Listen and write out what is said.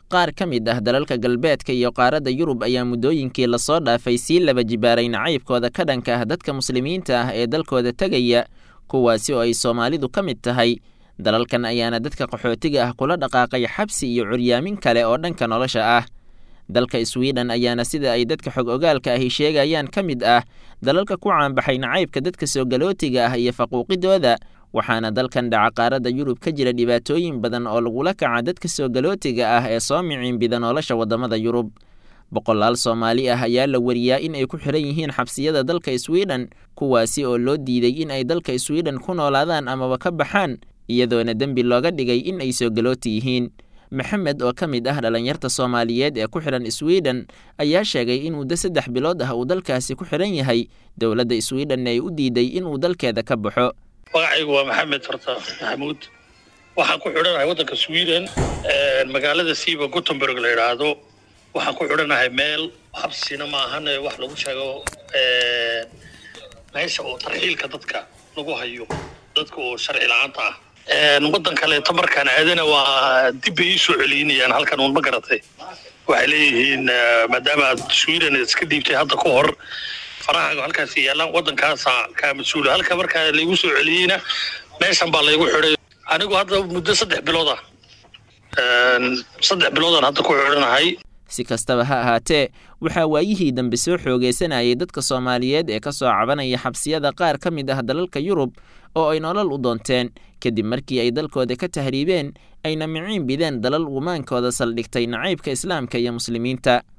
qaar ka mid ah dalalka galbeedka iyo qaaradda yurub ayaa muddooyinkii lasoo dhaafay sii laba jibaaray nacaybkooda ka dhanka ah dadka muslimiinta ah ee dalkooda tegaya kuwaasi oo ay soomaalidu ka mid tahay dalalkan ayaana dadka qaxootiga ah kula dhaqaaqay xabsi iyo curyaamin kale oo dhanka nolosha ah dalka swiden ayaana sida ay dadka xog ogaalka ahi sheegayaan ka mid ah dalalka ku caanbaxay nacaybka dadka soo galootiga ah iyo faquuqidooda waxaana dalkan dhaca qaaradda yurub ka jira dhibaatooyin badan oo lagula kaca dadka soo galootiga ah ee soo miciinbida nolosha waddamada yurub boqolaal soomaali ah ayaa la wariyaa in ay ku xiran yihiin xabsiyada dalka swiden kuwaasi oo loo diiday in ay dalka swiden ku noolaadaan amaba ka baxaan iyadoona dembi looga dhigay in ay soo galooti yihiin maxamed oo ka mid ah dhalinyarta soomaaliyeed ee ku xihan swiden ayaa sheegay in muddo saddex bilood ah uu dalkaasi ku xihan yahay dowladda swiden ay u diiday inuu dalkeeda ka baxo magacaygu waa maxamed farta maxamuud waxaan ku xidhanahay waddanka sweden magaalada siiba gutenberg la yidhaahdo waxaan ku xidhanahay meel xabsina maahan wax lagu sheego meesha oo tarxiilka dadka lagu hayo dadka oo sharci la-aanta ah waddan kaleeto markaan aadana waa dib bay ii soo celinayaan halkan uun ma garatay waxay leeyihiin maadaama aad sweden iska dhiibtay hadda ka hor farahaaga halkaas yaallaan waddankaasa kaa mas-uula halka markaa laygu soo celiyeyna meeshan baa laygu xidhay anigu hadda muddo saddex bilood ah saddex biloodaan hadda ku xidhanahay si kastaba ha ahaatee waxaa waayihii dambe soo xoogaysanayay dadka soomaaliyeed ee ka soo cabanaya xabsiyada qaar ka mid ah dalalka yurub oo ay nolol u doonteen kadib markii ay dalkooda ka tahriibeen ayna miciin bideen dalal gumaankooda saldhigtay nacaybka islaamka iyo muslimiinta